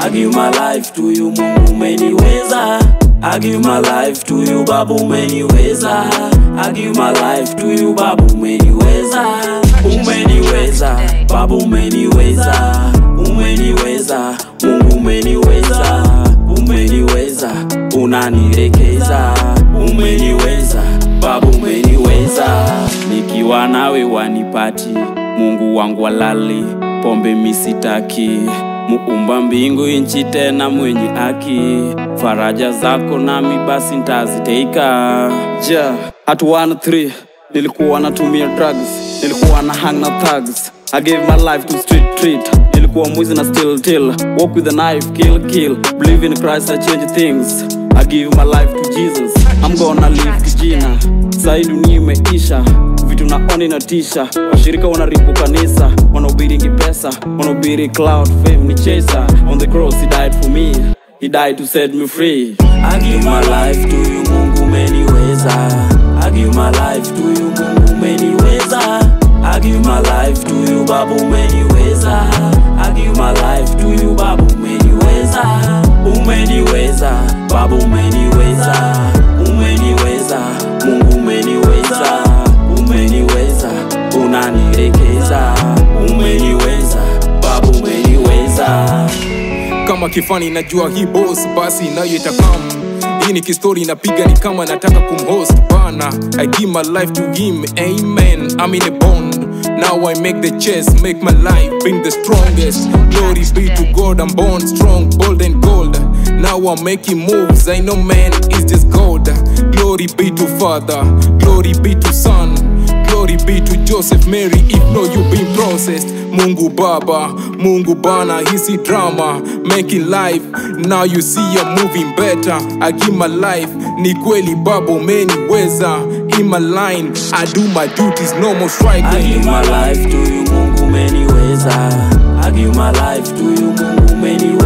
I give my life to you Mungu umeniweza I give my life to you Baba umeniweza I give my life to you Baba umeniweza Umeniweza Baba umeniweza Umeniweza Mungu umeniweza Umeniweza Unanirekeza Umeniweza Baba umeniweza Nikiwa nawe wanipati Mungu wangu walali Pombe misitaki Muumba mbingu inchi tena mwenye haki Faraja zako nami basi ntaziteika ja at 1-3 nilikuwa natumia drugs nilikuwa na hang na thugs I gave my life to street treat nilikuwa mwizi na still till walk with a knife kill kill believe in Christ I change things I give my life to Jesus I'm gonna live kijina sai dunia imeisha vitu naona inatisha washirika wanaribu kanisa wanahubiringi pesa wanahubiri cloud fame ni chaser on the cross he died for me he died to set me free I give my life to you Mungu umeniweza I give my life to you Mungu umeniweza I give my life to you Baba umeniweza I give my life to you Baba umeniweza Umeniweza Baba umeniweza Umeniweza Mungu umeniweza Umeniweza Unanirekeza Umeniweza Baba umeniweza kama kifani najua hii boss basi nayo itakam hii ni kistori napiga ni kama nataka kumhost bana i give my life to him amen i'm in a bond now i make the chess make my life bring the strongest glory be to god i'm born strong bold and gold now i'm making moves i know man is just god glory be to father glory be to son Glory be to Joseph Mary if no you been processed Mungu Baba, Mungu Bana, hisi drama Making life, now you see I'm moving better I give my life, ni kweli baba umeniweza In my line, I do my duties, no more I striking give my life to you Mungu umeniweza I give my life to you Mungu umeniweza